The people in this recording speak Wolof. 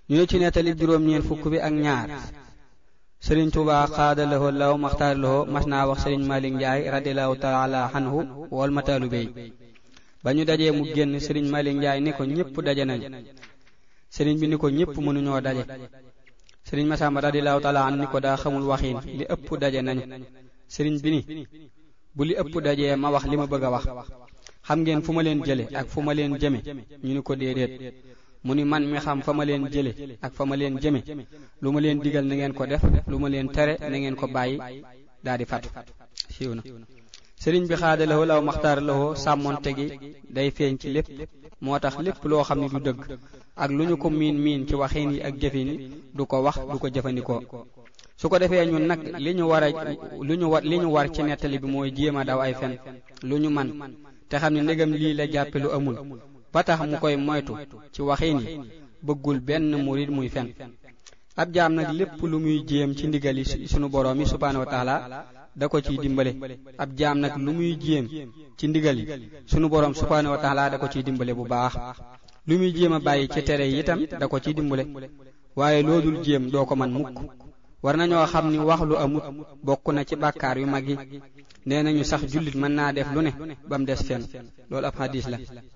ñu ne ci nettali juróom-ñeent fukk bi ak ñaar sëriñ Tuubaa xaada lahoo law maxtaar lahoo mas naa wax sëriñ Malick Ndiaye radiallahu taala anhu wol ma taalube yi ba ñu dajee mu génn sëriñ Malick Ndiaye ni ko ñépp daje nañ sëriñ bi ni ko ñépp mënuñoo daje sëriñ Masamba radiallahu taala an ni ko daa xamul waxiin li ëpp daje nañu sëriñ bi ni bu li ëpp dajee ma wax li ma bëgg a wax xam ngeen fu ma leen jële ak fu ma leen jëme ñu ni ko déedéet mu ni man mi xam fa ma leen jële ak fa ma leen jëme lu ma leen digal na ngeen ko def lu ma leen tere na ngeen ko bàyyi daa di fatu siiw na sëriñ bi xaada lawoo law maxtaar lawoo sàmmonte gi day feeñ ci lépp moo tax lépp loo xam ne du dëgg ak lu ñu ko miin miin ci waxin yi ak jëfin yi du ko wax du ko jëfandikoo su ko defee ñun nag li ñu war a lu ñu war li ñu war ci nettali bi mooy jéem a daw ay fen lu ñu man te xam ne ndegam lii la jàppe lu amul ba tax mu koy moytu ci waxin yi bëggul benn murid muy fen ab jaam nag lépp lu muy jéem ci ndigal yi sunu boroom yi subhaanahu wa taala da ko ciy dimbale ab jaam nag lu muy jéem ci ndigal yi sunu boroom subhaanahu wa taala da ko ciy dimbale bu baax lu muy jéem a bàyyi ci tere yi itam da ko ciy dimbale waaye loo dul jéem doo ko man mukk war nañoo xam ni wax lu amut bokk na ci bàkkaar yu mag yi nee nañu sax jullit mën naa def lu ne ba mu des fenn loolu ab hadis la